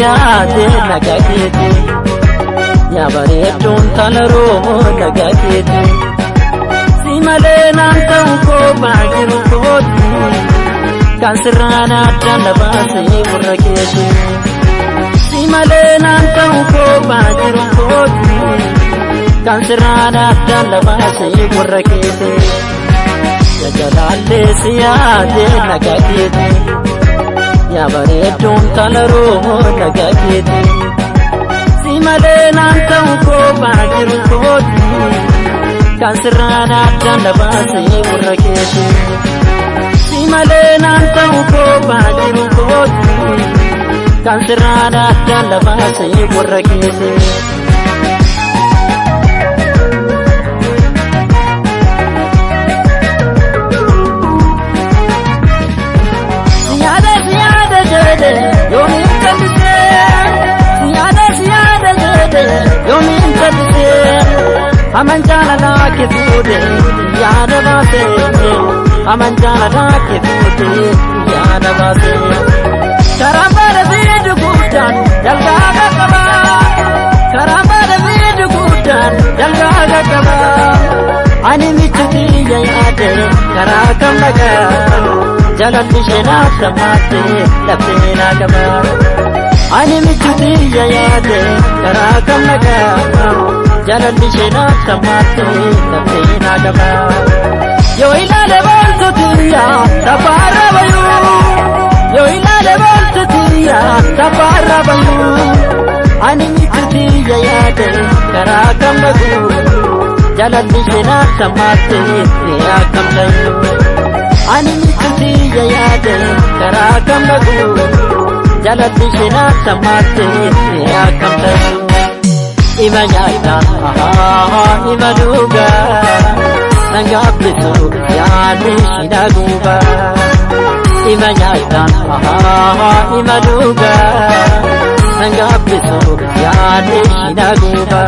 siyaate nagaa keeti yaa bareedduun tana roomoo nagaa keeti si malee naan ta'u koophaa jiru kooti kan sirraan addaan na baasee warra keeti si malee naan ta'u koophaa jiru kooti kan sirraan addaan na baasee warra keeti jajalaallee siyaate nagaa keeti yaa bareedduun tana roomoo nagaa keeti si malee naan ta'u koophaa jiru kooti kan sirraan addaan na baasee warra keeti si malee naan ta'u koophaa jiru kooti kan sirraan addaan na baasee warra keeti. yoomiin kandisee siyaada siyaada jedhe yoomiin kandisee aman jaalalaa kee fuudhe yaada baasee aman jaalalaa kee fuudhe yaada baasee karaa baala biidu guddaan dalgaa qaqqabaa karaa baala biidu guddaan dalgaa qaqqabaa ani michu kiyya yaade karaa kam nagaa jalalli sheenaaf sammaate laphee naa qaba. Ani michu kiyya yaade karaa kam nagaa jalalli sheenaaf sammaate laphee naa qaba. Yoo ilaale booltu kiyya taphaarra bayuu yoo ilaale booltu kiyya taphaarra bayuu ani michu kiyya yaade karaa kam naguu jalalli sheenaaf sammaate akkam ta'uu. ani michutiyya yaade karaa kam naguu jalatti shinaaf sammaatte akkam ta'u ima nyaataan ima dhugaa nan gaabbisu yaadni shina guuba ima nyaataan ima dhugaa nan gaabbisu yaadni shina guuba.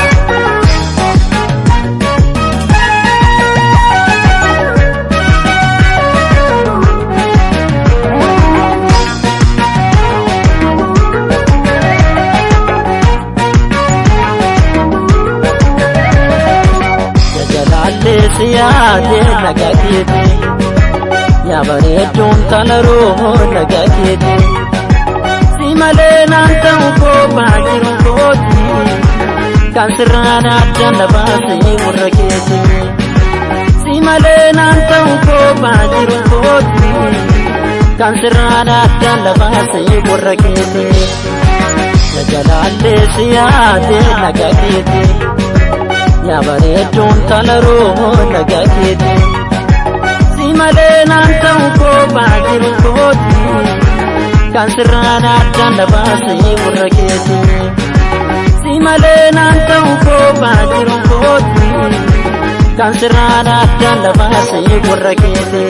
siyaate nagaa keeti yaa bareedduun tana roomoo nagaa keeti si malee naan ta'u koophaa jiru kooti kan sirraan addaan na baasee warra keeti si malee naan ta'u koophaa jiru kooti kan sirraan addaan na baasee warra keeti jajalaallee siyaate nagaa keeti. yaa bareedduun tana roomoo nagaa keeti si malee naan ta'u koophaa jiru kooti kan sirraan addaan na baasee warra keeti si malee naan ta'u koophaa jiru kooti kan sirraan addaan na baasee warra keeti.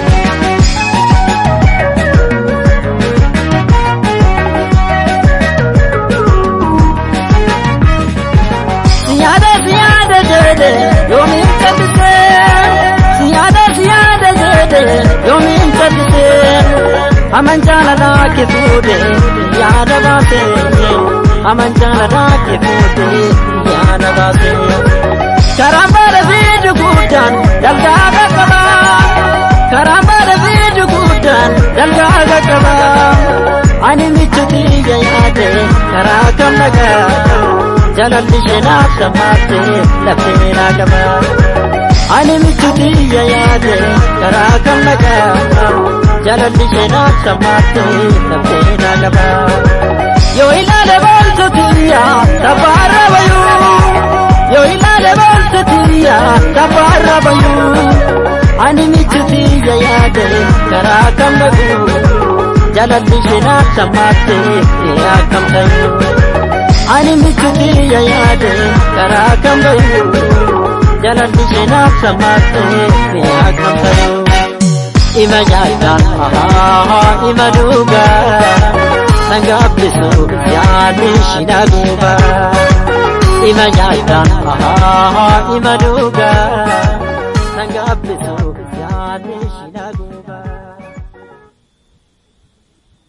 jedhe yoomiin kandisee siyaada siyaada jedhe yoomiin kandisee aman jaalalaa kee fuudhe yaada baasee aman jaalalaa kee fuudhe yaada baasee karaa baala biidu guddaan dalgaa qaqqabaa karaa baala biidu guddaan dalgaa qaqqabaa ani michu kiyya yaade karaa kam nagaa jalalli sheenaaf sammaatte laphee naa qaba. Ani michu kiyya yaade karaa kam nagaa jalalli sheenaaf sammaatte laphee naa qaba. Yoo ilaale booltu kiyya taphaarra bayuu yoo ilaale booltu kiyya taphaarra bayuu ani michu kiyya yaade karaa kam naguu jalalli sheenaaf sammaatte akkam ta'uu. ani michu kiyya yaade karaa kam bayu jalalli sheenaaf sammaatte akkam ta'u ima nyaataan ima dhugaa nan gaabbisu yaadni shina guuba ima nyaataan ima dhugaa nan gaabbisu yaadni shina